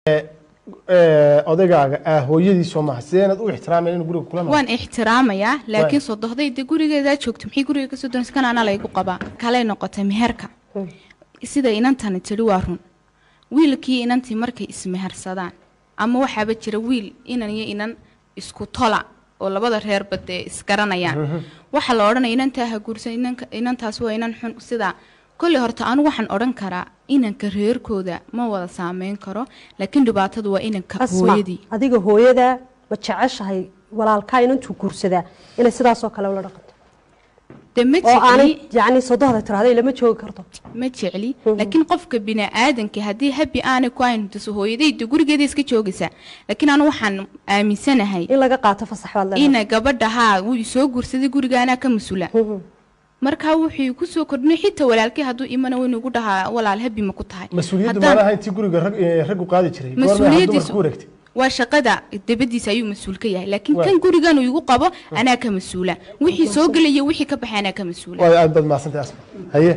odagaaga ah hooyadiisoo maaha sideenaad u ixtiraameen inuu guriga kula noqdo waan ixtiraamayaa laakiin sodohdayda gurigeedaa joogto maxay guriga kasoo doonaysa kan anaa laygu qabaa kalay noqotay meherka sida inantani tidhi waa run wiilkii inantii markay ismehersadaan ama waxaaba jira wiil inan iyo inan isku tola oo labada reerba dee isgaranayaan waxaa la odhanaya inantaa ha guursan inanka inantaas waa inan xun sidaa kolley horta anigu waxaan odhan karaa inanka reerkooda ma wada saameyn karo laakiin dhibaatadu waa inanka asma hooyadii adiga hooyada ma jeceshahay walaalkaa inantuu guursadaa inay sidaasoo kale ula dhaqanto dee ma oo aanay jecli yacni sodohda tirahday lama joogi karto ma jecli laakiin qofka bini-aadanka haddii habi aanay ku ayn tuso hooyadayda gurigeeda iska joogaysaa laakiin anu waxaan aaminsanahay in laga qaato fasax baad leedahay ina gabadha haa wuu isoo guursaday guriga anaa ka mas-uula markaa wuxuu kusoo kordhinay xitaa walaalkii hadduu imana waynu ugu dhahaa walaal habi ma ku tahay mas-uuliyaddu Haddaan- maanaha intii guriga rag eh, raggu qaadi jiray goorma dumarka mas-uuliyadiisu ku wareegtay waa shaqada dabadiisa ayuu mas-uul ka yahay laakiin Waa. kan gurigan uu igu qabo anaa ka mas-uula wixii soo gelaya wixii ka baxay anaa ka mas-uula waay aad baad mahadsantay asma haye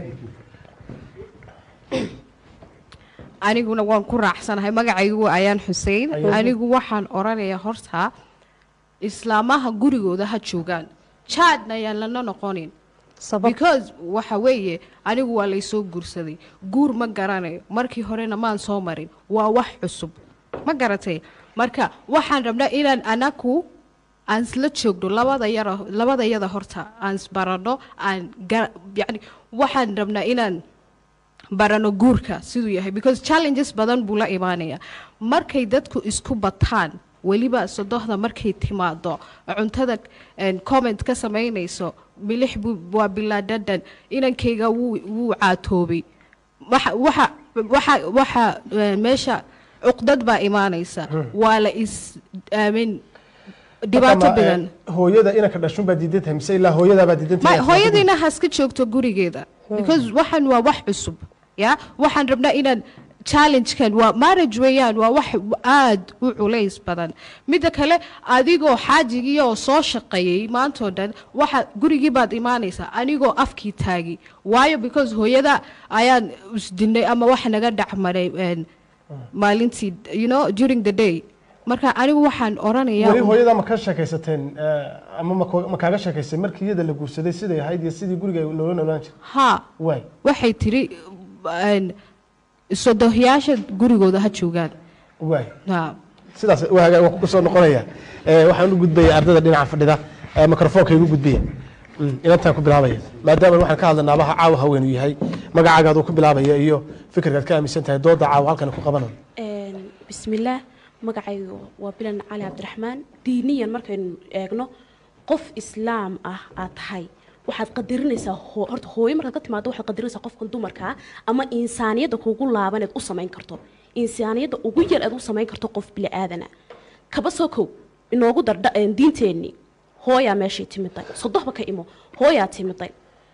aniguna waan ku raacsanahay magacaygu ayaan xusein anigu waxaan odhanayaa horta islaamaha gurigooda ha joogaan jaadna ayaan lana noqonin sabab because waxa weeye anigu waa laysoo guursaday guur ma garanayo markii horena maan soo marin waa wax cusub ma garatay marka waxaan rabnaa inaan anaku aan isla joogno labada yara labada yada horta aan isbarano aan ga- yani waxaan rabnaa inaan barano guurka siduu yahay because challenges badan buu la imaanaya markay dadku isku bataan weliba sodohda markay timaado cuntada een, comment ka samaynayso milix buu waa bilaa dhadhan inankayga wuu wuu caatoobay waxa waxa waxa waxa eh, meesha cuqdad baa imaanaysa waa la is aamin dhibaato Marka ma, eh, badan hooyada inanka dhashun baa diidan tahay mise ilaa hooyadaabaa diidan ma tahay hooyadiina haska joogto gurigeeda because waxan waa wax cusub ya waxaan rabnaa inaan challengekan waa marriage weeyaan waa wax aad u culays badan midda kale adigoo xaajigii oo soo shaqeeyey maantoo dhan waxa gurigii baad imaanaysaa anigoo afkii taagi waayo because hooyada ayaan isdinay ama wax naga dhexmaray een, maalintii you know during the day marka anigu waxaan oranayaa weli hooyada ma ka sheekaysateen eh, ama ma ko- ma kaaga sheekaysay markii iyada la guursaday siday ahayd iyo sidii guriga loola noolaan jiray haa waay waxay tiri een, sodohyaasha gurigooda ha joogaan waay haa sidaas waaga waa ku soo noqonaya Eh, waxaan u gudbaya ardayda dhinaca fadhida eh, mikrofoonka igu gudbiya Mm, inantaan ku bilaabaya maadaama waxaan ka hadlanaa abaha caawa haweenuu yahay magacaagaad uu ku bilaabaya iyo fikirkaad ka aaminsan tahay dooda caawa halkan ku qabanayo Een, bismillaah magacaygu waa bilan cali cabdiraxmaan diiniyan markaynu eegno qof islaam ah aad tahay waxaad qadarinaysaa hoo- horta hooyo markaad ka timaado waxaad qadarinaysaa qofkan dumarka ah ama insaaniyadda kugu laaban eed u samayn karto insaaniyadda ugu yar eed u samayn karto qof bili-aadana kaba soo kow inoogu dardha een, diinteenni hooyaa meeshay timiday sodohba ka imo hooyaa timiday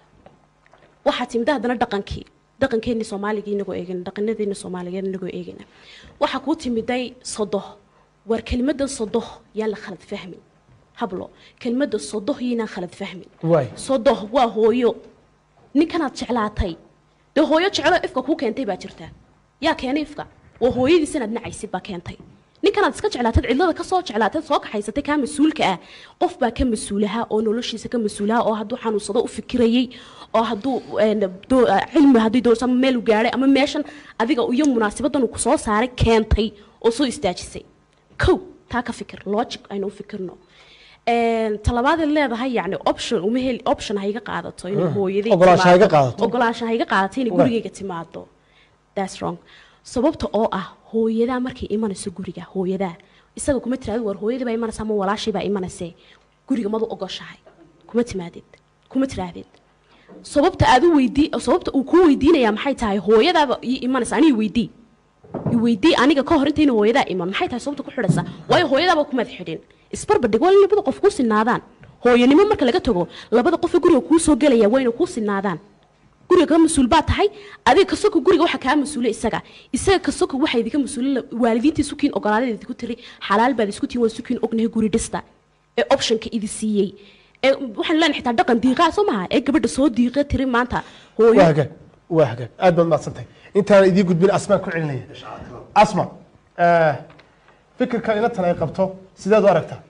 waxaa timida haddana dhaqankii dhaqankeeni soomaaliga inagoo eegana dhaqanadeeni soomaaligeed inagoo eegana waxaa kuu timiday sodoh war kelimadan sodoh yaan la khalad fahmin hablo kelimada sodoh yaynaan khalad fahmin waay sodoh waa hooyo ninkanaad jeclaatay dee hooyo jecelo ifka kuu keentay baa jirta yaa keenay ifka waa hooyadiis inaad nacaysid baa keentay ninkanaad iska jeclaatad cidlada kasoo jeclaatad soo kaxaysatay kaa mas-uulka ah qof baa ka mas-uulaha oo noloshiisa ka mas-uulaha oo hadduu xanuunsado u fikirayay oo hadduu een, doo- cilmi haddii doorso ama meel u gaadhay ama meeshan adiga iyo munaasabadan uu kusoo saaray keentay oo soo istaajisay kow taa ka fikir logic aynu u fikirno Een, talabaad ay leedahay yani option uma heli option ha iga qaadato inay hooyaday Ogolaansho ha iga timaado. qaadato. ogolaansho ha iga qaadato inay Right. gurigayga timaado that's wrong sababta oo ah hooyadaa markay imanayso guriga hooyadaa isaga kuma tiraado war hooyadii baa imanaysa ama walaashay baa imanayse guriga madu ogoshahay kuma timaadid kuma tiraahdid sababta aad u weydii sababta uu kuu weydiinaya maxay tahay hooyadaaba ii imanaysa aniga weydii iweydii aniga ka hor intayna hooyadaa iman maxay tahay sababta ku xidhaysa waayo hooyadaaba kumad xidhin isbarbardhig waa in labada qof kuu sinaadaan hooyanimo marka laga tago labada qof ee guriga kuu soo gelaya waa inay kuu sinaadaan guriga ka mas-uul baa tahay adiga kasoko guriga waxa kaa mas-uula isaga isaga kasoko waxa idinka mas-uula waalidiinta isukiin ogolaadada idinku tiri xalaal baad isku tihin waa isukiin ognahay guri dhista ee optionka idi siiyey ee waxaan leenahay xitaa dhaqan diiqaa soo maha ee gabadha soo diiqa tiri maanta waa hooyo hagaag waa hagaag aad baad mahadsantahay intaan idiin gudbin asmaan ku celinaya asma Eh, fikirka inantan ay qabto sideed u aragtaa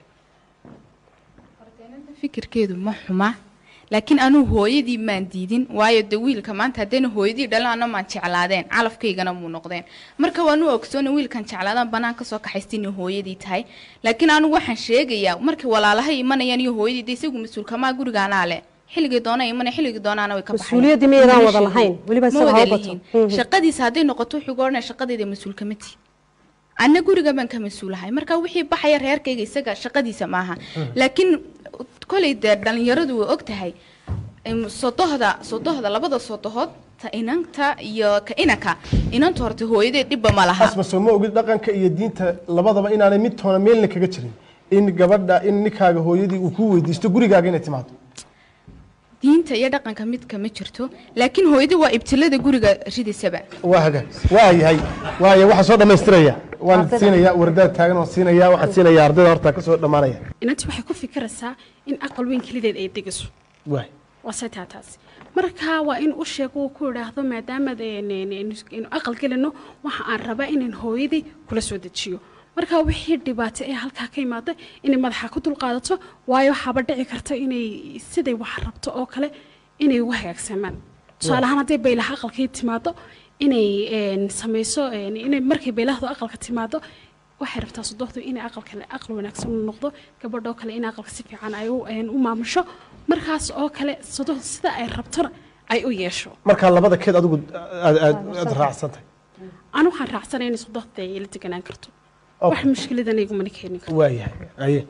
fikirkeedu ma xuma laakiin anuu hooyadii maan diidin waayo de wiilka maanta haddayna hooyadii dhalaan maan jeclaadeen calafkaygana muu noqdeen marka waanu ogsoona wiilkan jeclaadaan banaan kasoo kaxaysta inay hooyadii tahay laakiin anigu waxaan sheegayaa markay walaalahay imanayaan iyo hooyadii de isagu mas-uulkamaa gurigaanaa le xilligii doona imanaya xilligii doonaana way ka baxayaan. Mas-uuliyaddii miyaydaan Mana wada sheegin. lahayn? Weliba Ma isaga wada ha u bato. lihiin. Mhm. shaqadiisa hadday noqoto wuxuu ga odhanaya shaqadeeda mas-uul kama tihi anna guriga baan ka mas-uulahay marka wixii baxaya reerkayga isaga shaqadiisa maaha laakiin kolay dee dhalinyaradu way og tahay em, sodohda sodohda labada sodohood ta inanta iyo ka inanka inanta horta hooyadeed dhibba ma laha asma soo ma ogid dhaqanka iyo diinta labadaba inaanay mid toona meelna kaga jirin in gabadha in ninkaaga hooyadii uu ku weydiisto gurigaaga inay timaado diinta iyo dhaqanka mid kama jirto laakiin hooyadii waa ibtilada guriga ridisaba waa haga waa yahay waaya waxaan soo dhammaystiraya waan Ardayda. siinaya wardaad taagan waan siinaya waxaan siinaya ardayda horta ka soo dhammaanaya inanti waxay ku fikiraysaa in aqal weyn kelideed ay degiso waay waa saytaa taasi marka waa in u sheego uu ku idhaahdo maadaama inu aqal gelino waxa aan rabaa inaan hooyadii kula soo dejiyo marka wixii dhibaato ee halkaa ka imaada inay madaxa ku dulqaadato waayo waxaaba dhici karta inay siday wax rabto oo kale inay ugu hagaagsamaan tusaale ahaan hadday baylaha aqalkii timaado inay een, samayso een, inay markay baylahdu aqalka timaado waxay rabtaa sodohdu inay aqalka aqal wanaagsan u noqdo gabadhoo kale in aqalka si fiican ay u een, u maamusho markaas oo kale sodohdu sida ay rabtona ay u yeesho markaa labada keed adigu aad aad aad raacsantahay anu waxaan raacsanay inay sodohda ay la deganaan karto wax Okay. mushkiladan igumana keeni karo waa yahay aye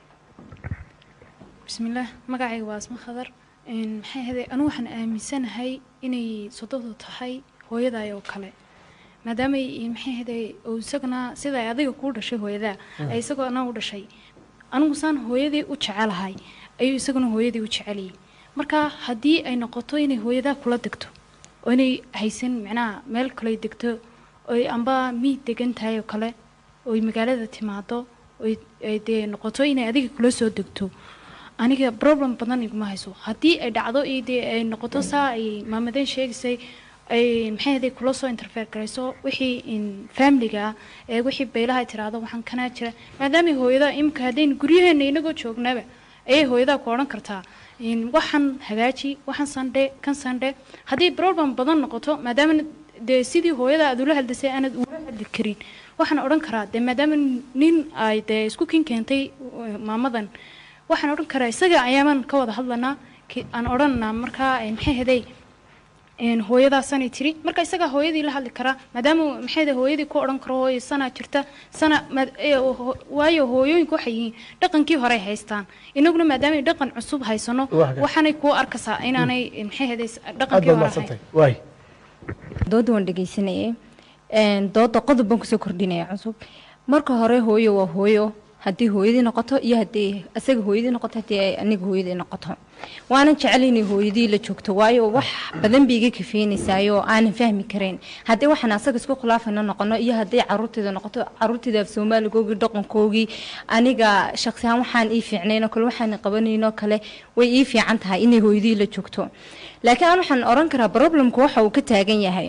bismillaah magacayga waa asma khadar Een, maxay ahayd anigu waxaan aaminsanahay inay sodadu tahay hooyaday oo kale maadaama ay- maxay ahayd oo isagana sida ay adiga kuu dhashay hooyadaa ay isagoo anaa u dhashay anigu saan hooyadii u jecelahay ayuu isaguna hooyadii u jeceliyay marka haddii ay noqoto inay hooyadaa kula degto oo inay haysan macnaha meel kale degto oy amba miid degan tahay oo kale oy magaalada timaado oy ay dee noqoto inay adiga kula soo degto aniga problem badan iguma hayso haddii ay dhacdo iyo dee ay noqoto saa ay maamadeen sheegaysay ay maxay ahayd kula soo interfere garayso wixii in familiga ah ee wixii beelaha ay tiraahdo waxaan kanaa jira maadaama hooyada imika haddaynu guryaheena inagoo joognaba ayay hooyadaa ku odhan kartaa in waxaan hagaaji waxaan sandhe kan sandhe haddii problem badan noqoto maadaama dee sidii hooyada aad ula hadlisay aanad ula hadli karin waxaan odhan karaa dee maadaama nin ay dee isku kin keentay uh, maamadan waxaan odhan karaa isaga ayaamaan ka wada hadlanaa ki- aan odhanaa markaa eh, maxay ahaday een, hooyadaasanay tiri marka isagaa hooyadii la hadli karaa maadaama maxay ahaday hooyadii ku odhan karo hooyo sanaa jirta sana maad- ee, ho- waayo hooyooyinku waxay yihiin dhaqankii horey haystaan inaguna maadaama ay dhaqan cusub haysano Waa hagaag. waxaanay kuu arkaysaa inaanay eh, maxay ahaday aad dhaqankii baad hore ahayn mahadsantahay waay dooda waan dhegeysanayay Een, dooda qodob baan kusoo kordhinaya cusub marka hore hooyo waa hooyo haddii hooyadii noqoto iyo haddii isaga hooyadii noqoto haddii ay aniga hooyadii noqoto waanan jecel inay hooyadii la joogto waayo wax badan bay iga kafeynaysaayoo aanan fahmi karayn haddii waxaan asaga isku khilaafayna noqono iyo haddii caruurteeda noqoto caruurteeda af soomaaligoogii dhaqankoogii aniga shaqsi ahaan waxaan ii fiicnaynoo kale waxaan qabanaynoo kale way ii fiican tahay inay hooyadii la joogto laakiin aan waxaan oran karaa problemku waxa uu ka taagan yahay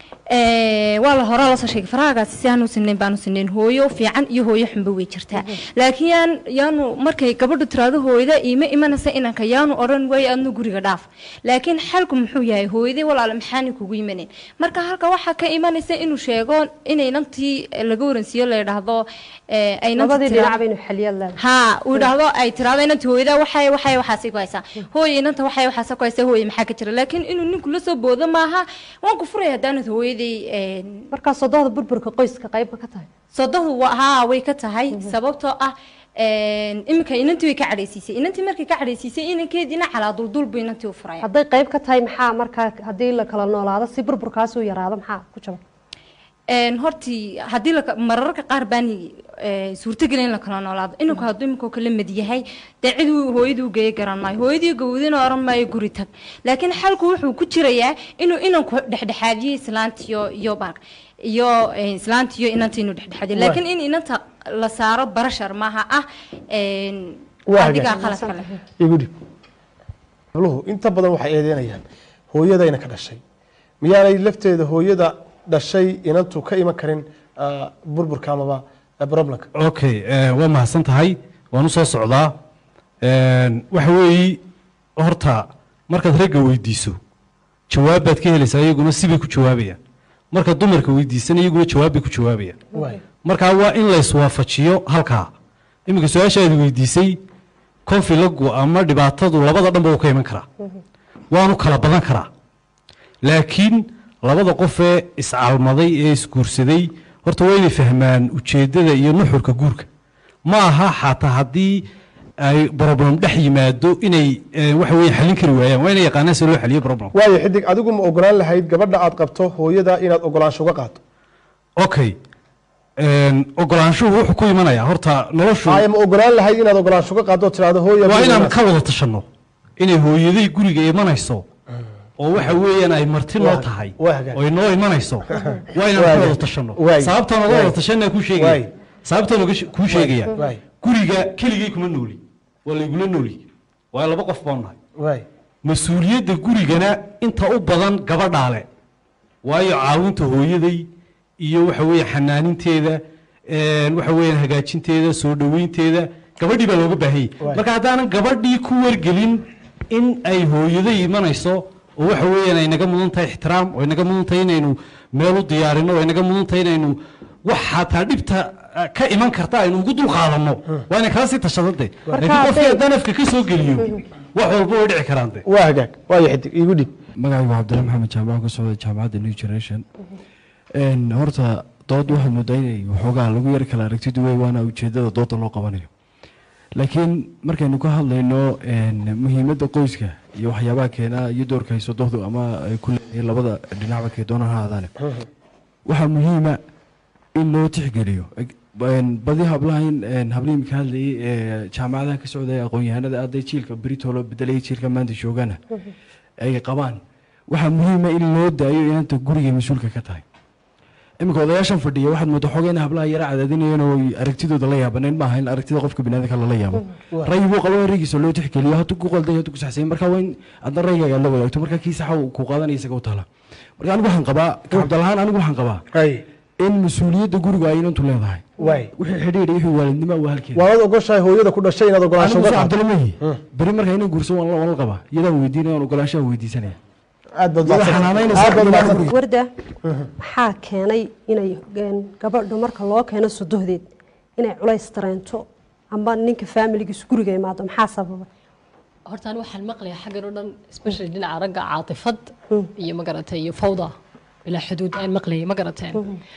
Ee, waa la hore lasoo sheegay faraagaasi si aanu sinayn baanu sinayn hooyo fiican iyo hooyo xunba way jirtaa laakiin yaan yaanu markay gabadhu tiraado hooyada iima imanaysa inanka yaanu odhan waayo adnu guriga dhaaf laakiin xalku muxuu yahay hooyadii walaala maxaani kugu imanin marka halka waxaa ka imanaysa inuu sheego inay nantii laga waransiiyo la yidhaahdo ee, ay nanti labadii tiraahdo- dhinac baynu xaliyad leedahay ها ودهدو اي تراده inanta hooyada waxay waxay waxaasi ku haysaa hooyo inanta waxay waxaasi ku haysaa hooyo maxaa ka jira laakiin inuu ninku la soo boodo maaha waan ku furay haddaanad hooyadii een markaa sodohda burburka qoyska qayba ka tahay sodohdu wa- haa way ka tahay sababtoo ah een iminka inantii way ka cadhaysiisay inantii markay ka cadhaysiisay inankeediina calaa duldul buu inantii u furaya hadday qayb ka tahay maxaa markaa haddii la kala noolaado si burburkaas u yaraado maxaa ku jaba een hortii haddii la mararka qaar baan ee, suurtagelin in la kala noolaado inanku hadduu iminkoo kala mid yahay dee cid uu hooyadii u geeya garan maayo hooyadii gawdina oran maayo guri tag laakiin xalku wuxuu ku jirayaa inuu inanku dhexdhexaadiyo islaantiyo iyo baak iyo ee, islaantiyo inanta inuu dhexdhexaadiyo Waay. laakiin in inanta la saaro barashar maaha ah een, Waa adigaa hagaag. qalad kale igu dhib habluhu inta badan waxay eedeynayaan hooyadayna ka dhashay miyaanay lafteeda hooyada dhashay inantu ka iman karin ah, burburka amaba ah, problemka okay eh, waa mahadsan tahay waan usoo socdaa Een, waxa weeyi horta markaad ragga weydiiso jawaab baad ka helaysaa iyaguna sibay ku jawaabayaan marka dumarka weydiisana iyaguna jawaab bay ku jawaabayaan waay markaa waa in layswaafajiyo halkaa iminka su-aasha aad weydiisay konfilagu ama dhibaatadu labada dhanba uu ka iman karaa waanu kala badan karaa laakiin labada qofee iscalmaday ee isguursaday horta waa inay fahmaan ujeeddada iyo nuxurka guurka ma aha xataa haddii ay problem dhex yimaado inay eh, waxa weeye xallin kari waayaan waa inay yaqaanaan si loo xaliyo problem waayo xidig adigu ma ogolaan lahayd gabadha aad qabto hooyada inaad ogolaansho uga qaato okay Een, ogolaanshuhu wuxuu ku imanayaa horta noloshu haya ma ogolaan lahayd inaad ogolaansho uga qaado oo tiraahdo hooya waa inaan guriga ka wada tashanno inay hooyaday guriga imanayso oo waxa weeyaan ay marti noo Waa- tahay waa hagaag. oo ay noo imanayso waa inaan Waa ka wada hagaag. tashanno Waay. sababtaan oga Waay. wada tashanaa kuu Waay. sheegaya sababtaan oga she- kuu sheegaya Waay. guriga keligay kuma nooli waa laygula nooli waa laba qof baan nahay waay mas-uuliyadda gurigana inta u badan gabadhaale waayo caawinta hooyaday iyo waxa weeye xanaaninteeda een, waxa weeyaan hagaajinteeda soo dhoweynteeda gabadhii baa looga baahanyay Waay. marka haddaanan gabadhii ku wargelin in ay hooyaday imanayso oo waxa weeyaan ay naga mudan tahay ixtiraam oo ay naga mudan tahay inaynu meel u diyaarino oo ay naga mudan tahay inaynu wax xataa dhibta ah, ka iman karta aynu ugu dul qaadanno waa inay kala sii tashadade laakiin qofkii hadday- haddaan afka ka soo geliyo wax walba way dhici karaan de waa hagaag waayo xidig iigu dhib magacaygu cabdilla maxamed jaamac ka socda jaamacadda new generation Een, horta dood waxaad moodaa inay waxoogaa lagu yar kala aragtidu wey waana ujeedada dooda loo qabanayo laakiin markaynu ka hadlayno een, muhiimadda qoyska iyo waxyaabaha keena iyo doorka hayso dohdu ama ay ku leedahay labada dhinacba kee doonaan ha ahaadaane waxaa muhiima in loo tixgeliyo Een, badi hablahan een, hablihii imika hadlayay ee jaamacadaha ka socday aqoon-yahanada aday jiilka beritolo bedelaya jiilka maanta joogana ay qabaan waxaa muhiima in loo daayo inanta guriga mas-uulka ka tahay iminka odayaashan fadhiya waxaad moodaa xoogaa in hablaha yara cadaadinayeen oo ay aragtidooda la yaabaneen maaha in aragtida qofka biniaadamka lala yaabo rayi buu qaba raygiisa loo tixgeliyo hadduu ku qalday hadduu ku saxsay marka waa in adna raygaaga la wadaagto marka kii saxa uu ku qaadanaya isaga u taala marka anigu waxaan qabaa ka cabdalahaan anigu waxaan qabaa hay in mas-uuliyadda guriga ay inantu leedahay waay wixii xidhiidha wixii waalidnimo waa halkeeda waanaad ogoshahay hooyada ku dhashay inaad ogolaansho anigu uga soo qaato cabdilamahi beri marka inay guurso waan la waan la qabaa iyadaan weydiinaya waan ogolaanshaha weydiisanaya aad baad Iyada mahadsan- xanaanaynaysa aad baad ilmaha mahadsan- guriga. warda maxaa keenay inay een, gabadhu marka loo keeno sodohdeed inay culays dareento amba ninka faamiligiisu guriga imaado maxaa sababa horta ani waxaan maqlayaa xaggan oo dhan especially dhinaca ragga caatifad iyo magaratay iyo fawda ilaa xuduud aan maqlayay ma garateen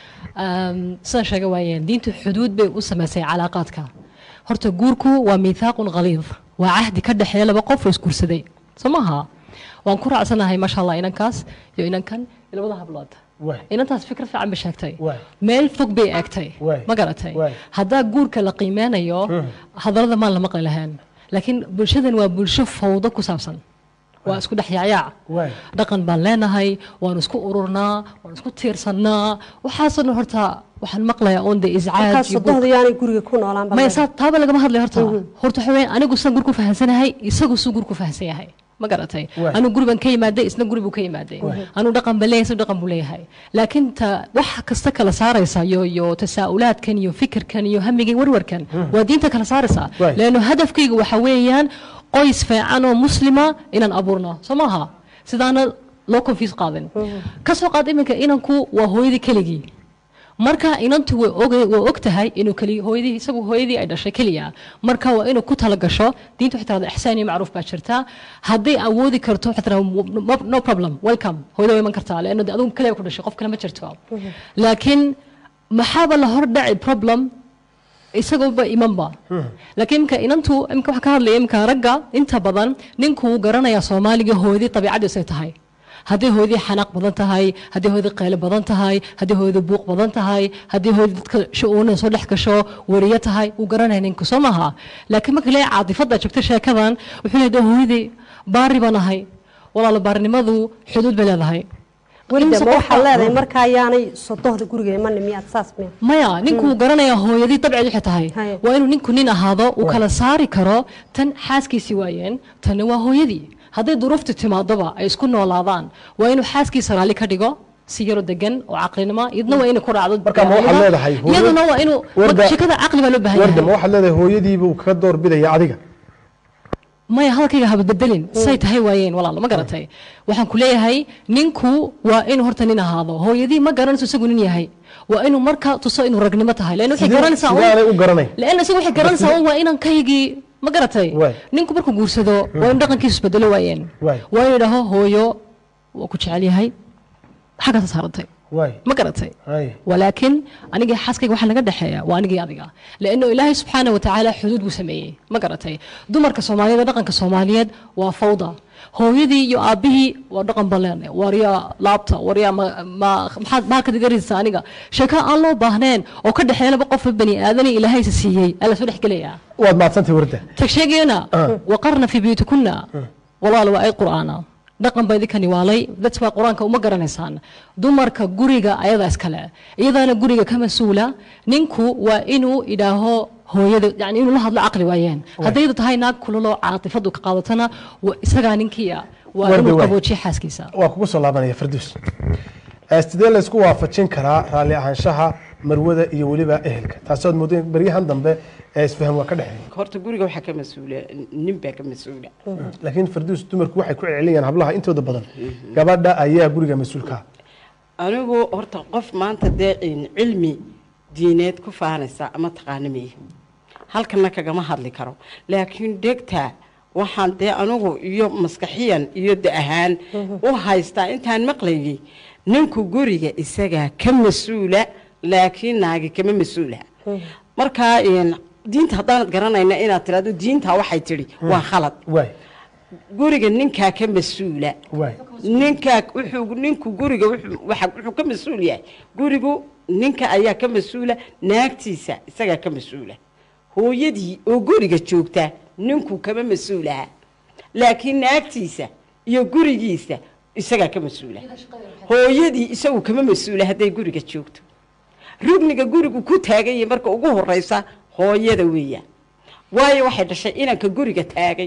Um, sidaan sheega waayeen diintu xuduud bay u samaysay calaaqaadka horta guurku waa miithaaqun qaliid waa cahdi ka dhexeeya laba qof oo isguursaday soo maaha waan ku raacsanahay maasha allah inankaas iyo inankan iyo labada hablood Waay. inantaas fikir fiican bay sheegtay Waay. meel fog bay eegtay Waay. ma garatay Waay. haddaa guurka la qiimeynayo hadallada maan la maqli lahayn laakiin bulshadan waa bulsho fawdo ku saabsan waa isku dhex yaacyac Waay. dhaqan baan leenahay waan isku ururnaa waan isku tiirsannaa waxaasoo dhan horta waxaan maqlayaa on de markaa iscaaj iyo sodohda yaanay guriga ku noolaan maya saa taaba lagama hadlay horta horta waxa weeyaan anigu san gur ku fahansanahay isagu suu gur ku fahansan yahay ma garatay Waay. anigu guri baan ka yimaaday isna guri buu ka yimaaday anigu dhaqan baan leeyahay isna dhaqan buu leeyahay laakiin ta wax kasta kala saaraysa iyo iyo tasaa'ulaadkan iyo fikirkan iyo hamigan warwarkan waa diinta kala saaraysa Waay. leanno hadafkayga waxa weeyaan qoys fiican oo muslima inaan abuurno soo maaha sidaana loo confuse qaadin ka soo qaad iminka inanku waa hooyadii keligii marka inantu way og way og tahay inuu keli hooyadii isagu hooyadii ay dhashay keliya marka waa inuu ku tala gasho diinta waxay tirahdaa ixsaan iyo macruuf baa jirta hadday awoodi karto waxay tirahdaa no problem welcome hooyada way iman kartaa leanno dee adigu kaliya ku dhashay qof kale ma jirto laakiin maxaaba la hor dhaci problem isagooba imanba laakiin imka inantu imka waxaa ka hadlaya imka ragga inta badan ninku wuu garanayaa soomaaliga hooyadii dabiicadiisu ay tahay haddii hooyadii xanaaq badan tahay haddii hooyadii qaylo badan tahay haddii hooyadii buuq badan tahay haddii hooyadii dadka shu-uuna soo dhex gasho wariyo tahay wuu garanaya ninku soo maaha laakiin marka leeyahay caatifadda joogta sheekadan wuxuu leeyahay hooyadii baari baan ahay walaalo baarinimadu xuduud bay leedahay warda Insa ma waxaa qofka- leedahay markaa yaanay sodohda guriga iman miyaad saas miya maya ninku wuu garanayaa hooyadii dabceed waxay tahay Haye. waa inuu ninku nin ahaado uu kala saari karo tan xaaskiisii waayeen tanna waa hooyadii hadday duruuftu timaadoba ay isku noolaadaan waa inuu xaaskiisa raalli ka dhigo si yaro degan oo caqlinimo iyadna waa inay ku raacdo marka ma waxaad daacadnimo. leedahay hooyo- iyaduna waa inuu Warda- shekada caqli baa loo baahan warda yahay ma waxaad leedahay hooyadiiba uu kaga door bidaya adiga maya hadalkayga haba bedelin say tahay waayeen walaalo ma garatay waxaan ku leeyahay ninku waa inuu horta nin ahaado hooyadii ma garanayso isagu nin yahay waa inuu marka tuso inuu ragnimo tahay lan waxay Sidee- garanaysaa un- sidaanay u garanayn lan isagu waxay garanaysaa un waa inan kaygii ma garatay Waay. ninku markuu guursado waa in dhaqankiisu isbedelo waayeen Waay. waa inuu idhaho hooyo waa ku jecel yahay xaggaasa saarantay waay ma garatay hay ولكن أنا حاسكي waxaa naga dhaxeeya waa anigii adiga لأنه إلهي سبحانه وتعالى xuduud buu sameeyey ma garatay dumarka Soomaaliyeed dhaqanka Soomaaliyeed waa fawda hooyadii iyo aabihii waa dhaqan baleen warya laabta warya ma ma- maxaad baa ka digaraysaa aniga sheeko aan loo baahneen oo ka dhaxeeya laba qof oo bani aadan ilaahay isa siiyey ala soo dhexgelayaa waad mahadsantahay warda tag sheegayna waqarna fi buyutikuna walaal waa ay qur'aana dhaqan baa idinkani waalay dad baa qur-aanka uma garanaysaan dumarka guriga ayadaa iskale iyadaana guriga ka mas-uula ninku waa inuu idhaaho hooyada yani inuu la hadlo caqli waayeen haddaydu tahay naag kululoo caatifadu ka qaadatana wa- isagaa ninkiia waa Wardi inuu waay. qaboojiyo xaaskiisa waa kugu soo laabanaya farduus Eh, sidee laysku waafajin karaa raalli ahaanshaha marwada iyo weliba ehelka taasood moodo in baryahan dambe ee isfaham waa ka dhexeeya horta guriga waxaa ka mas-uula nin baa ka mas-uula laakiin farduus dumarku waxay ku celceliyaan hablaha intooda badan gabadha ayaa guriga mas-uulka ah anigu horta qof maanta dee in cilmi diineed ku faanaysa ama taqaana miye halkana kagama hadli karo laakiin dhegta waxaan dee anigu iyo maskaxiyan iyo da ahaan u haystaa intaan maqlayay ninku guriga isagaa ka mas-uula laakiin naagi kama mas-uula markaa in diinta haddaanad garanayna inaad tirahdo diinta waxay tidhi waa khalad waay guriga ninkaa ka mas-uula waay ninkaa wuxuu ninku guriga wuxuu waxa- wuxuu ka mas-uul yahay gurigu ninka ayaa ka mas-uula naagtiisa isagaa ka mas-uula hooyadii oo guriga joogta ninku kama mas-uulaha laakiin naagtiisa iyo gurigiisa isagaa ka mas-uula hooyadii isagu kama mas-uula hadday guriga joogto rugniga gurigu ku taaganya marka ugu horeysa hooyada weeyaan waayo waxay dhashay inanka guriga taagay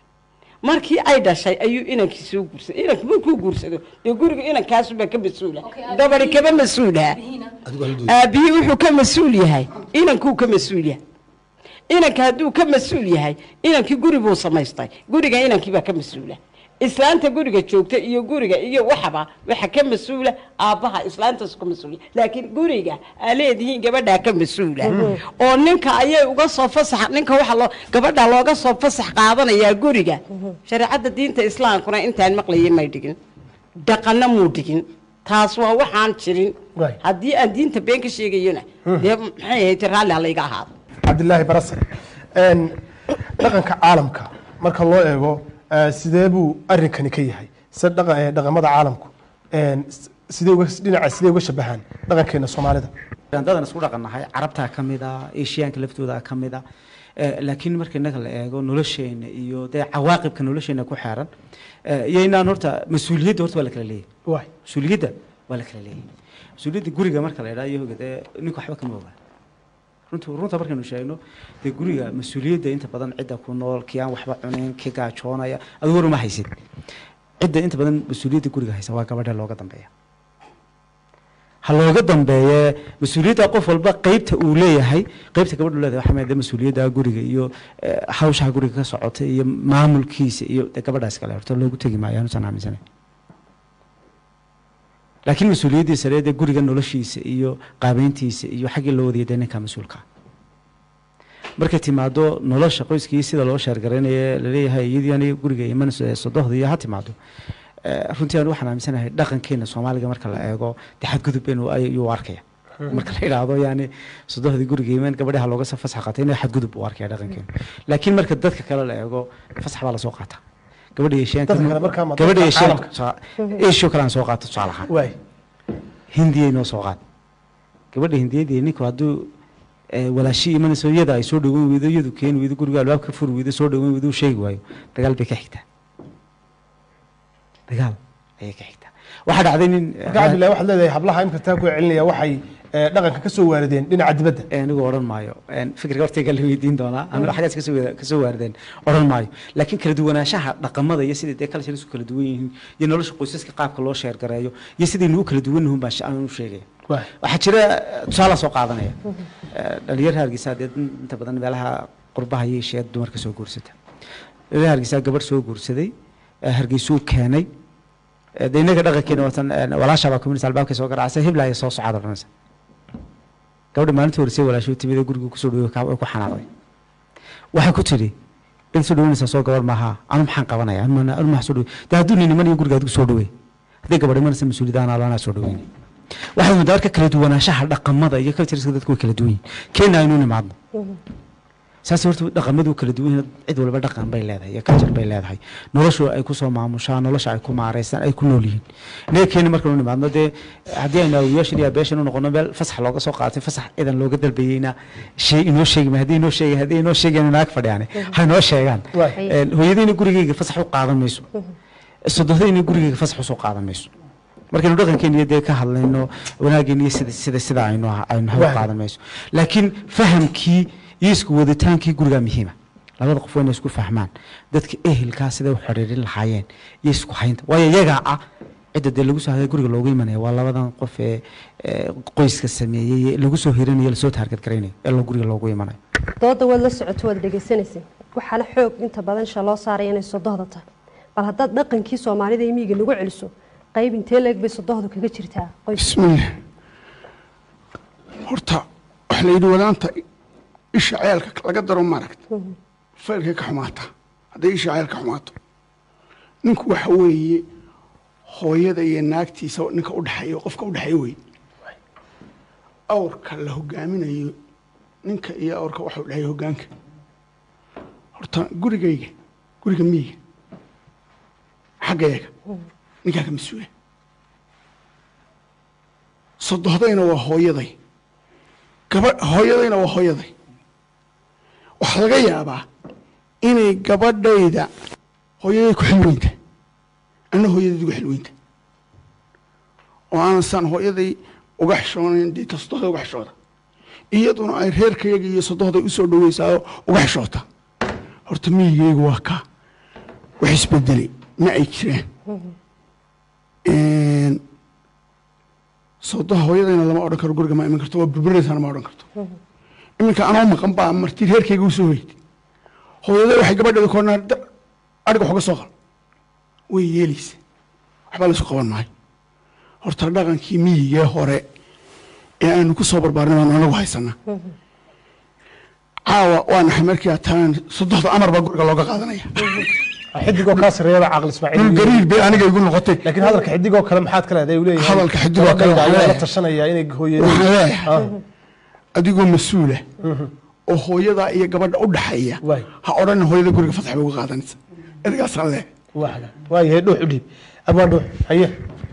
markii ay dhashay ayuu inankii soo guursaday inanku markuu guursado dee guriga inankaasubaa ka mas-uula gabadi kama mas-uulaha aabihii wuxuu ka mas-uul yahay inankuu ka mas-uul yahay inanka hadduu ka mas-uul yahay inankii guri buu samaystay guriga inankiibaa ka mas-uula islaanta guriga joogta iyo guriga iyo waxaba waxa ka mas-uula aabbaha islaantaas ka mas-uula laakiin guriga aa leedihiin gabadhaa ka mas-uula oo ninka ayay uga soo fasax ninka waxa loo gabadha looga soo fasax qaadanayaa guriga shareecadda diinta islaamkuna intaan maqlayay may dhigin dhaqanna muu dhigin taas waa waxaan jirin Waay. haddii aan diinta been ka sheegayona dee maxay ahayd raalli ha layga ahaado cabdilaahi barase een, dhaqanka caalamka marka loo eego eh, sidee buu arrinkani ka yahay se dhaqa- eh, dhaqamada caalamku een, s- sidee uga dhinaca sidee uga shabahaan dhaqankeena soomaalida dadan isku dhaqannahay carabtaa ka mid a eshiyaanka laftooda ka mid a Eh, laakiin marka innaga la eego nolosheena iyo dee cawaaqibka nolosheena ku xeeran eh, iyo inaan horta mas-uuliyadda horta waa la kala leeyahay waay mas-uuliyadda waa la kala leeyahay mas-uuliyadda guriga marka la idhaha iyo hoga dee ninku waxba kama ogaa runtu runta markaynu sheegno dee guriga mas-uuliyadda inta badan cidda ku nool kii aan waxba cunayn kii gaajoonaya adigu war uma haysid cidda inta badan mas-uuliyadda guriga haysa waa gabadha looga dambeeya ha looga dambeeye mas-uuliyadda qof walba qeybta uu leeyahay qeybta gabadhu leedahay waxaa kamid ah mas-uuliyadda guriga iyo eh, hawshaha guriga ka socota iyo maamulkiisa iyo dee gabadhaas kale horta loogu tegi maayo anuusan aaminsanay laakiin mas-uuliyaddii sare dee guriga noloshiisa iyo qaabeyntiisa iyo xaggii loo wadaya dee ninka mas-uulka ah. markay timaado nolosha qoyskii sida loo sheergaraynaye laleeyahay iyadii aniga guriga iman sodohda iyo ha timaado Eh, runtii aan waxaan aaminsanahay dhaqankeena soomaaliga marka la eego dee xadgudub inuu ayuu arkaya marka la yidhaahdo yani sodohdii guriga iman gabadhaha looga soo fasax qaatay inay xadgudub u arkaya dhaqankeenu laakiin marka dadka kale la eego fasax baa lasoo qaata gabadha yeesheen Dadka kale markaa ma gabadha dadka yeesheen caalamka? eesho kale aan soo qaato tusaale ahaan waay hindiyay noo soo qaad gabadha hindiyadii ninku hadduu eh, walaashii imanayso iyada ay soo dhaweyn weydo iyadu keeni weydo guriga albaabka furi weydo soo dhaweyn weydo uu sheegi waayo dagaal bay ka xigtaa dagaal ayay ka xigtaa waxaa dhacday nin marka cabdillahi waxaad leedahay hablaha imka taa ku celinaya waxay eh, dhaqanka ka soo waarideen dhinaca dibadda anigu odhan maayo Een, fikirka hortayga la weydiin doonaa anigu xaggaas kasoo wada- kasoo waarideen odhan maayo laakiin kala duwanaanshaha dhaqamada iyo sidai dee culture isku kala duwan yihiin iyo nolosha qoysaska qaabka loo sheergareeyo iyo sidaynu u kala duwan yihiin baan shi- aan u sheegaya Waay. waxaa jira tusaala soo qaadanaya Eh, dhalinyar hargeysa dee inta badan meelaha qurbaha iyo sheed dumarka soo guursata dhalinyar hargeysa gabadh soo guursaday eh, hargeysuu keenay Eh, dee innaga dhaqankeena watan eh, walaasha baa community albaabkay soo garaacsa hiblaya soo socaad odhanaysa gabadha maalintii horesay walaashuu timid ee guriga kusoo dhawey way ku xanaaqday waxay ku tidhi cid soo dhaweynaysaa soo gabar maaha anu maxaan qabanaya anu ma- anu maxaa soo dhawey dee hadduu nin iman iyo guriga adigu soo dhawey hadday gabadh imanaysa mas-uuliyadaan alana soo dhaweynay waxaad moodaa marka kala duwanaanshaha dhaqamada iyo cultureska dadku way kala duwan yihin kenya aynu nimaadno saas horta dhaqamadu kala duwan yihiin cid walba dhaqan bay leedahay iyo culture bay leedahay noloshu ay kusoo maamushaan nolosha ay ku maareysan ay ku nool yihiin inaga keeni markanu nimaadno dee haddii aynu awiyaashan iyo abeeshan u noqono meel fasax looga soo qaatay fasax ciidan looga dalbayeyna shay inoo sheegi ma haddii inoo sheegi haddii inoo sheegeen naag fadhiyaane ha inoo sheegaan Waay. Een, hooyadayna gurigeyga fasax u qaadan mayso sodohdayna gurigeyga fasax usoo qaadan mayso markaynu dhaqankeena iyo dee ka hadlayno wanaageena iyo sida sida sida aynu ah- aynu ha u Waay. qaadan mayso laakiin fahamkii iyo isku waditaankii gurigaa muhiima labada qof waa inay isku fahmaan dadka ehelkaa siday u xidhiirin lahaayeen iyo isku haynta waayo iyagaa ah cidda dee lagu soo haday guriga loogu imanaya waa labadan qof ee ee qoyska sameeyey ee lagu soo hirinayo lasoo taargad garaynayo ee loo guriga loogu imanayo dooda waad la socoto waad dhegeysanaysa waxaana xoog inta badan sha loo saaraya inay sodohda tahay bal haddaad dhaqankii soomaalida iyo miyiga nagu celiso qayb intee leeg bay sodohdu kaga jirtaa qoys bismillaah horta waxa la yidhi wadaanta isha ceelka laga daro maaragta faylkay ka xumaataa hadday isha ceelka xumaato ninku waxa weeye hooyada iyo naagtiisa ninka udhexeeya qofka udhexeeya wey awrka la hogaaminayo ninka iyo awrka waxa udhexeeya hogaanka horta gurigayga guriga miyiga xaggayaga ninkaa ka mas-uula sodohdayna waa hooyaday gaba hooyadayna waa hooyaday waxaa laga yaabaa inay gabadhayda hooyaday ku xilweynta anna hooyadeed uga xilweynta oo aanan saan hooyaday uga xishoonayn dee ta sodohda uga xishooda iyaduna ay reerkayaga iyo sodohday usoo dhaweysaa uga xishoota horta miyigaygu waa kaa wax isbedelay ma ay jiraan sodoha hooyadayna lama odhan karo guriga ma iman karto waa burburinaysaana ma odhan karto iminka anoo maqan baa marti reerkayga usoo hoytay hooyaday waxay gabadheeda koornaa adhiga waxuga soo qal way yeelaysa waxba laysu qaban maayo horta dhaqankii miyigee hore ee aanu ku soo barbaarnay baanu anagu haysanaa caawa waa naxay markii aad tagaan sodohda amar baa guriga looga qaadanaya xidigoo kaa sareeyaba caaqil ismaaciil dhul gariir bay aniga igu noqotay laakiin hadalka xidigoo kale maxaad ka leedahay uu leeyahay Hadalka xidigoo kale gabadhayda waxaan ayaa la leeyahay. tashanaya inay waxaan hooyadii leeyahay adigoo mas-uula oo hooyadaa iyo gabadha u dhaxeeya ha odhan hooyada guriga fasax bay uga qaadanaysa ergaasaan leeyahay waaga waayahay dhuux u dhiib abwaan dhuux haye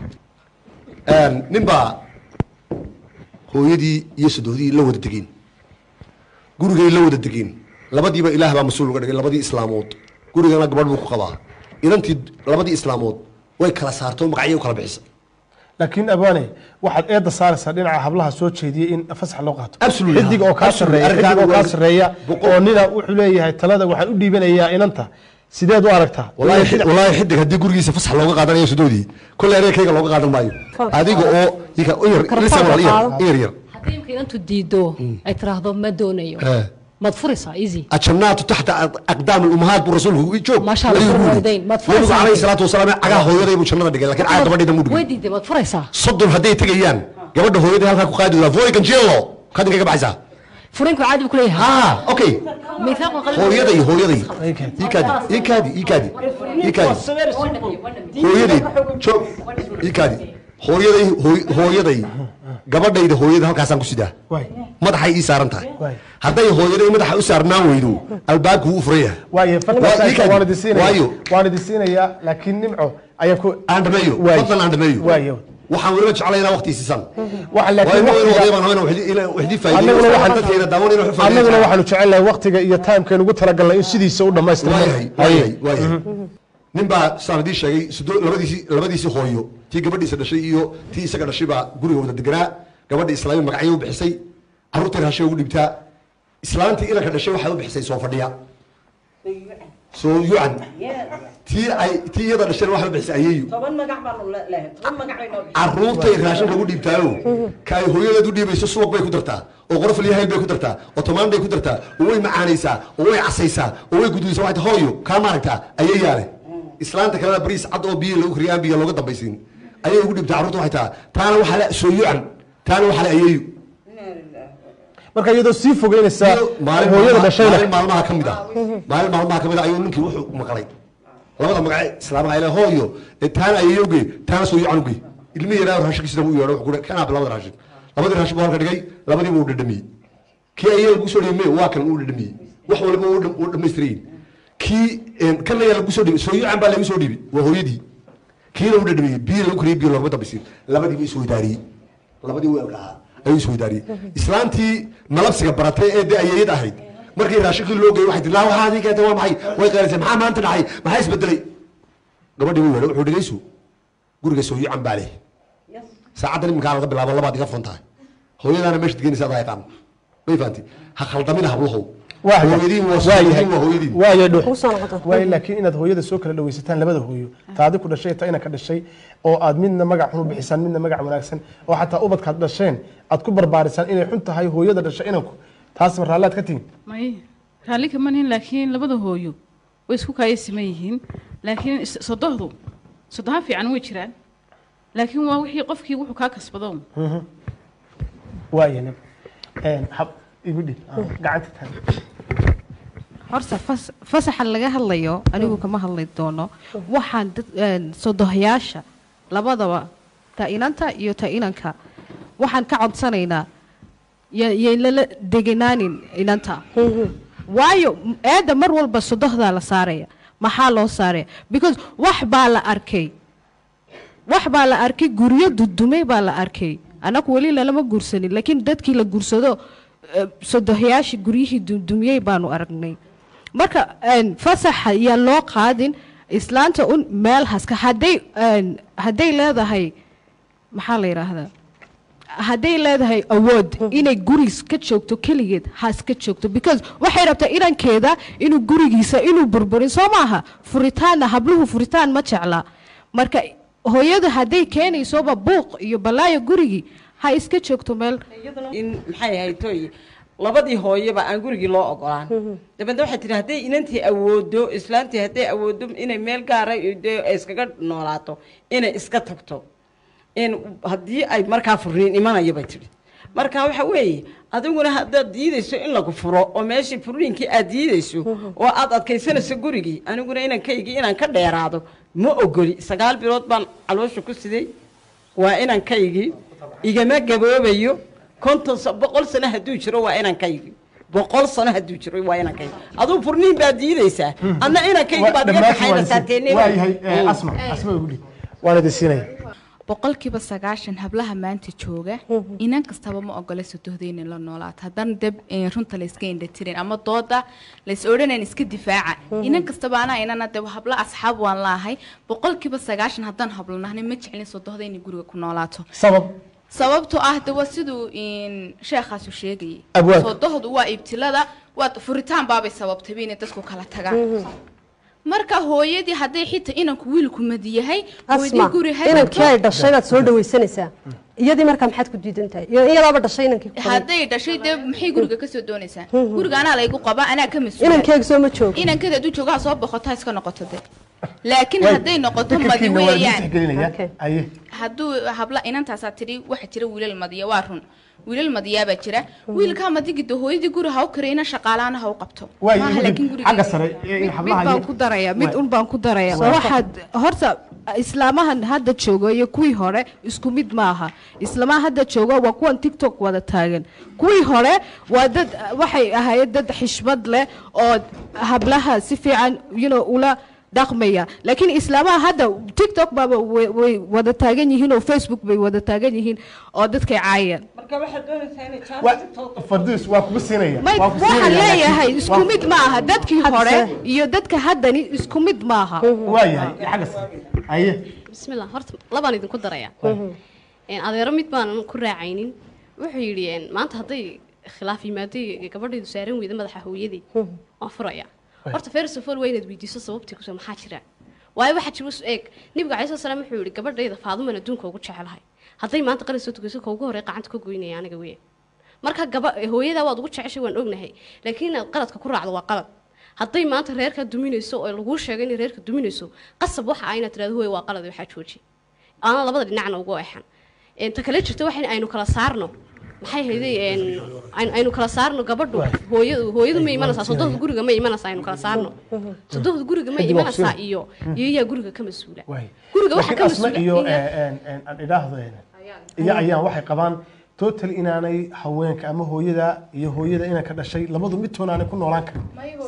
nin baa hooyadii iyo sadohdii la wada degeen gurigay la wada degeen labadiiba ilaah baa mas-uul uga dhigay labadii islaamood gurigana gabadh buu ku qabaa inantii labadii islaamood way kala saartay oo magacyay u kala bixisay laakiin abwaane waxaad eedda saaraysaa dhinaca hablaha soo jeediyay in fasax loo qaato Absolutely. xidig oo kaa Absolutely. sareeya xidig oo Arrinkan kaa waa- sareeya oo nina wuxuu leeyahay talada waxaan u dhiibanayaa inanta sideed u aragtaa walaahi xid- walaahi xidig haddii gurigiisa fasax looga qaadanayo sadoodii kolley areerkayga looga qaadan maayo adiga oo ika u yar lisa walaal i yar i yar yar haddii imka inantu diido ay tiraahdo ma doonayo Eh. maad furaysaa easy ajamnaatu taxta aqdaam الامهات buu rasuulku joog Masha Allah, ayuu yiri. furwaydayn. Maad nabigu furaysaa. calayhi salaatu wasalaam cagaha hooyaday buu jannada dhigay laakiin caga gabadheeda muu way dhigay diiday maad furaysaa soddon hadday tegayaan gabadha hooyaday halkaa ku qaadi doonaa voy ganjeelo kadinka ka baxaysaa furinku caadi buu ku leeyahay ha okay miisaaq qalbi hooyaday hooyaday iikaadi iikaadi iikaadi iikaadi hooyaday joog iikaadi hooyaday hooy- hooyaday gabadhayda hooyada halkaasaan ku sidaa madaxay ii saaran tahay hadday hooyaday madaxa u saarnaan weydo albaabku wuu u furan yahay waaye Waa- ii kaadi. waan idin siinaya waayo waan idin siinayaa laakiin nimco ayaa ku aan dhameeyo Waayo. fadlan aan dhameeyo waayo waxaan weliba jeclay inaa waqti siisan waxa laakiin waayo inuu waqtiga- odayban hawena waxdii annaguna faa'iideeyo waxaan dadkeena daawan inuu wax annaguna faa'iideeyo waxaanu jecelnahay waqtiga iyo timekeen ugu talagalnay in sidiisa u dhammaystirno waayahay waayahay waayahay nin baa saan idii sheegay sido labadiisii labadiisii hooyo tii gabadhiisa dhashay iyo tii isaga dhashay baa guriga wada deganaa gabadha islaami magacyo u bixisay carruurtay raashin ugu dhibtaa islaantii inanka dhashay waxay u bixisay soo fadhiya soo yucan tii ay tii iyada dhashayna waxay u bixisay ayeeyu toban magac baanu leehay toban magac bay noo carruurtay raashin lagu dhiibtaayo ka ay hooyadeed u dhiibayso subag bay ku dartaa oo qorof iyo hayl bay ku dartaa oo tomaan bay ku dartaa oo way macaanaysaa oo way casaysaa oo way guduysaa waxay tahay, hooyo kaa maaragtaa ayay yaale islaanta kalena bariis cad oo biyo lagu kariyo aan biyo looga dambaysiin ayay ugu dhibtaa carruurta waxay tahaa taana waxaa le soo yucan taana waxaa le ayeeyu marka iyadoo sii fogeynaysa maalin hooyada maalmaha- dhashayna maalin maalmaha ka mid ah maalin maalmaha ka mid ah ayuu ninkii wuxuu maqlay labada magace islaamaha ile hooyo ee taana ayayowge taana soo yucan uge ilmi yaraa raashinkiisina u yeedho wuxuu ku kanaa labada raashin labadii raashin buu halka dhigay labadiiba uu dhadhamiyey kii ayay lagu soo dhibay waa kan uu dhadhamiyey wax waliba uu dham- uu dhammaystirayin kii kan ayaa lagu soo dhibay soo yucan baa lagu soo dhibay waa hooyadii kiina uu dhadhamiyey biyo lagu kariyey biyo loogama dambaysiin labadiiba isweydaariyey labadii weelka ahaa ayuu isweydaariyey islaantii malabsiga baratay ee dee ayayad ahayd markii raashinkii loo geeyey waxay tii laa waxaa adii keentay waa maxay way qeelisay maxaa maanta dhacay maxaa isbedelay gabadhii wuu yeedhay wuxuu dhigaysu guriga soo yucan baa leh saacaddan iminkaa laga bilaabo labaad iga fon tahay hooyadaana meesha degenaysa adaa yaqaan may fahanti ha khaldamina hablahow hooyadiin waa hooyadiin waa hooyadiin waayo dhuux waayo laakiin inaad hooyada soo kala dhawaysataan labada hooyo taadi ku dhashay ta inanka dhashay oo aad midna magac xun u bixisaan midna magac wanaagsan oo xataa ubadkaad dhasheen aad ku barbaarisaan inay xun tahay hooyada dhashay inanku taas ma raallaad ka tihin may raalli kama nihin laakiin labada hooyo way isku kaaya siman yihiin laakiin is- sodohdu sodoha fiican way jiraan laakiin waa wixii qofkii wuxuu kaa kasbado waayo nin hab igu dhib gacanta taag horta fas- fasaxa laga hadlayo anigu kama hadli doono waxaan dad een, sodohayaasha labadaba ta inanta iyo ta inanka waxaan ka codsanaynaa ya- yay lala degenaanin inanta waayo m- eedda mar walba sodohdaa la saaraya maxaa loo saaraya because wax baa la arkay wax baa la arkay guryo dudumay baa la arkay annagu weli lalama guursanin laakiin dadkii la guursado eh, sodohayaashii guryihii dudumiyey baanu aragnay marka een, fasaxa yaa loo qaadin islaanta un meel haska hadday een, hadday leedahay maxaa la yidhaahdaa hadday leedahay awood inay guris ka joogto keligeed has ka joogto because waxay rabtaa inankeeda inuu gurigiisa inuu burburin soo maaha furitaanna habluhu furitaan ma jecla marka hooyadu hadday keenaysoba buuq iyo balaayo gurigii ha iska joogto meel in maxay ahayd toy labadii hooyaba aan gurigii loo ogolaan dabeedna waxay tihi hadday inantii awoodo islaantii hadday awoodo inay meel gaara iyo dee ay iskaga noolaato inay iska tagto in haddii ay markaa furiin imanaya bay tihi marka waxa weeye adiguna haddaad diidayso in lagu furo oo meeshii furiinkii aad diidayso oo aad adkaysanayso gurigii aniguna inankaygii inaan ka dheeraado ma ogoli sagaal bilood baan caloosha ku siday waa inankaygii igama gaboobayo konton sa- boqol sano hadduu jiro waa inankaygii boqol sano hadduu jiro waa inankaygi aduu furniin baad diidaysaa adna inankaygii baad iga kaxaynaysaa teenee waayahay asma asma igu dhib waan idin siinaya boqolkiiba sagaashan hablaha maanta jooga inan kastaba ma ogola sodohda inay la noolaato haddana deb eh, runta la iska indhatirin ama dooda lays odhanayn iska difaaca inan kastaba anaa inana deb habla asxaab waan laahay boqolkiiba sagaashan haddaan hablo nahnay ma jeclin sodohda inay guriga ku noolaato sabab sababtoo ah de waa siduu in sheekhaasu sheegayay Abwaab. sodohdu waa ibtilada waa furitaan baabay sababtay inay dadku kala tagaan marka hooyadii hadday xitaa inanku wiilku madi yahay hooyadii asma guri ha inankii ay tagto. dhashay baad soo dhawaysanaysaa iyadii markaa maxaad ku diidan tahay iyo iyadaaba dhashay inankii ku qabay. hadday dhashay dee maxay guriga kasoo doonaysaa guriga anaa laygu qabaa anaa ka mas-uula inankeega soo ma joogo inankeeda hadduu joogo ha soo boqoto ha iska noqoto de laakiin Way- hadday noqoto madi fikirkiina waa idin weeyaan tixgelinaya aye hadduu habla inantaasaa tidhi waxa jira wiilal madiya waa run wiilal madiyaabaa jira wiilkaa madigida hooyadii guri ha u karayna shaqaalaana ha u qabto maaha laakiin guriga xagga sare ee mid hablaha baan ku daraya mid un baan ku daraya Soo waxaad horta islaamahan hadda jooga iyo kuwii hore isku mid maaha islaamaha hadda jooga waa kuwan tiktok wada taagan kuwii hore waa dad waxay ahaayeen dad xishmad leh oo hablaha si fiican you know, ula dhaqmaya laakiin islaamaha hadda tiktok baaba way way wada taagan yihiin oo facebook bay wada taagan yihiin oo dadkay caayaan marka waxaad doonaysaa inay farduus waa kugu siinaya may waa kugu waxaan siinaya, leeyahay laakiin- isku waa- mid ma aha dadkii hore iyo dadka haddani isku mid maaha waayahay xagga sare aye bismillah horta labaan idinku daraya Een, adeero mid baanan ku raacaynin wuxuu yidhi een, maanta hadday khilaaf yimaaday gabadhaydu saaran weyda madaxa hooyadii waan furaya horta first of all waa inaad weydiiso sababtii kusoo maxaa jira waayo waxaa jira is eeg nabiga calai salaam wuxuu yidhi gabadhayda faaduman adduunka ugu jecelahay hadday maanta qalin soo tukayso ka ugu horey gacanta ka goynaya aniga weyn marka gaba hooyadaa waad ugu jeceshay waan ognahay laakiin inaad qaladka ku raacdo waa qalad hadday maanta reerka duminayso oo laguu sheegay inay reerka duminayso qasab waxa ah inaad tirahdo hooy waa qalad waxaa jooji aanan labada dhinacna ugu eexan Een, ta kale jirta waxa aynu kala saarno maxay hayday een, aynu- aynu kala saarno gabadhu hooyadu hooyadu ma imanaysaa sodohda guriga ma imanaysaa aynu kala saarno sodohda guriga ma Kadib waa imanaysaa kusii. iyo iyo yaa guriga ka mas-uula Waay. guriga waxa laakiin ka asma mas-uula iyo in- eh, en- en- aan idhaahdo eh, iyo ayaan waxay qabaan total inaanay haweenka ama hooyada iyo hooyada inanka dhashay labadu midtoon aanay ku noolaan karin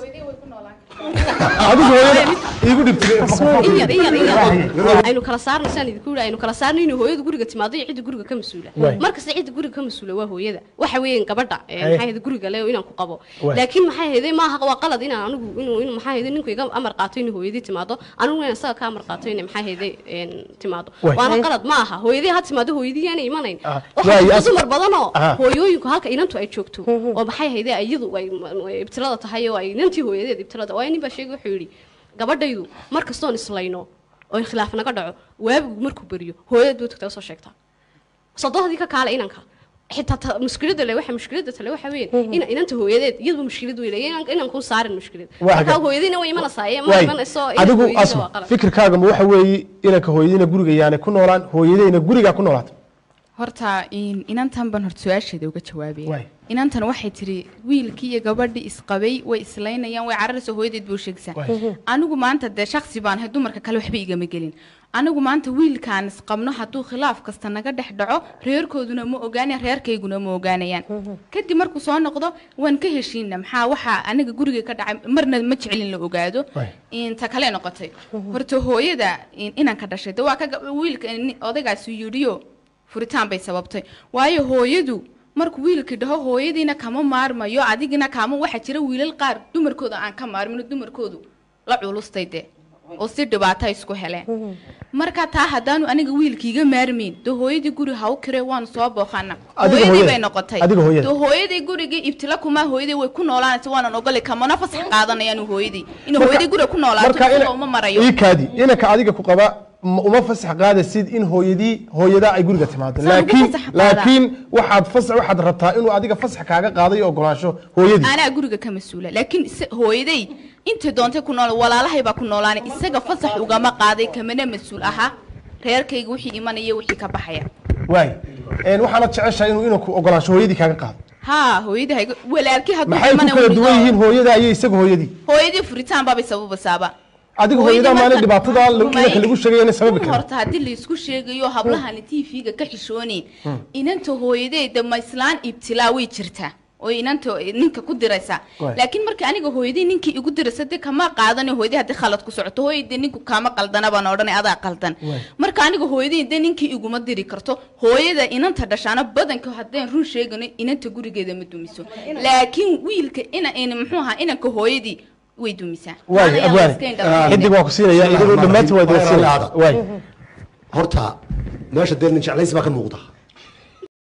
adigu hooyada iigu dhibtay in yar in yar in yar aynu kala saarno saan idinku yidhi aynu kala saarno inuu hooyada guriga timaado iyo cidda guriga ka mas-uula Waay. markasta cidda guriga ka mas-uula waa hooyada waxa weeyaan gabadha ee, Hay. maxay ahayd guriga le inaan ku qabo Waay. laakiin maxay ahayd maaha waa qalad inaan anigu inuu inuu maxay ahayd ninku iga amar qaato inuu hooyadii timaado anigu inaan isaga ka amar qaato inay maxay ahayd een, timaado Waay. waana Hay. qalad ma aha hooyadii ha timaado hooyadii aanay imanayn Ah, waxaa waay, jirta as- dumar badanoo Aha. hooyooyinku halka inantu ay joogto oo maxay ahayd iyadu ay ay ibtilada tahay oo ay inantii hooyadeed ibtilada waayo nin baa sheegay wuxuu yidhi gabadhaydu mar kastoon islayno oo khilaaf naga dhaco waabigu markuu beriyo hooyad buu tagtaa soo sheegtaa sodohdii ka kaala inanka xitaa ta- mushkilada le waxa mushkilada tale waxa weyn ina inanta hooyadeed iyadba mushkilad wey leeyahay inan- inan kuu saarin mushkilad Waa marka hagaag. hooyadiina way imanaysaa ee ma Waay. imanayso inanka adigu hooyadiina waa asma qalad fikirkaaga ma waxa weeye inanka hooyadiina guriga yaanay ku noolaan hooyadayna guriga ku noolaato horta in- inantan baan horta su-aasheeda uga jawaabaya Waay. inantan waxay tiri wiilkii iyo gabadhii isqabay way islaynayaan way cararaysa hooyadeed buu sheegaysaa Waay. anigu maanta dee shaksi baan ahay dumarka kale waxba igama gelin anigu maanta wiilkaan isqabno hadduu khilaaf kasta naga dhex dhaco reerkooduna ma ogaanayaan reerkayguna ma ogaanayaan kadib markuu soo noqdo waan ka heshiina maxaa waxaa aniga guriga ka dhacay marna ma jecelin la ogaado Waay. inta kale noqotay horta hooyada in- inanka dhashay de waa ka ga- wiilka ni- odaygaasi yidhiyo furitaan bay sababtay waayo hooyadu markuu wiilkii dhaho hooyadiina kama maarmayo adigina kaama waxaa jira wiilal qaar dumarkooda aan ka maarmin oo dumarkoodu la culustay de oo si dhibaato isku heleen marka taa haddaanu aniga wiilkiiga maarmayn de hooyadii guri ha u kire waanu soo booqana Adiga hooyadii hooyada. bay noqotay Adiga hooyada. de hooyadii gurigii ibtila kumaa hooyadii way ku noolaanaysa waanan ogoli kamana fasax qaadanayaan hooyadii in hooyadii guriga ku noolaato marka sida ina- uma marayo ii kaadi inanka adiga ku qaba ma- uma fasax qaadaysid in hooyadii hooyada ay guriga timaado Saan ugu laakiin fasax qaadaa. laakiin waxaad fasax waxaad rabtaa inuu adiga fasax kaaga qaado iyo ogolaansho hooyadii anaa guriga ka mas-uula laakiin isa- hooyaday intay doontay ku nool walaalahay baa ku noolaanay isaga fasax ugama qaaday kamana mas-uul ahaa reerkayga wixii imanaya wixii ka baxaya waay een, waxaanad jeceshahay inuu inanku ogolaansho hooyadii kaaga qaado haa hooyadii hayga walaalkii hadduu maxay ku imana kala wuu duwan dhigo. yihiin hooyada iyo isaga hooyadii hooyadii furitaan baabay sababasaaba adiga Hooyadii hooyada maalin marka- dhibaatada la- May- inanka lagu sheegay inay sababi run karin horta haddii laisku sheegayo hablahani tv-ga ka xishoonayn inanta hooyadeeda ma islaan ibtilaa way jirtaa oo inanta ninka ku diraysa Waay. laakiin marka aniga hooyadii ninkii igu diraysa dee kama qaadani hooyadii haddii khalad ku socoto hooyadii ninku kaama qaldana baan odhanay adaa qaldan Waay. marka aniga hooyadii dee ninkii iguma diri karto hooyada inanta dhashaana badanka haddaan run sheegano inanta gurigeeda ma dumiso laakiin wiilka ina in muxuu ahaa inanka hooyadii way dumisaa waay Maana yaa la abwaani iska indhafirin. xidig waan ku siinaya idinku dhammaantiin waa idin siinaya waay horta meesha dee nin jeclays baa ka muuqda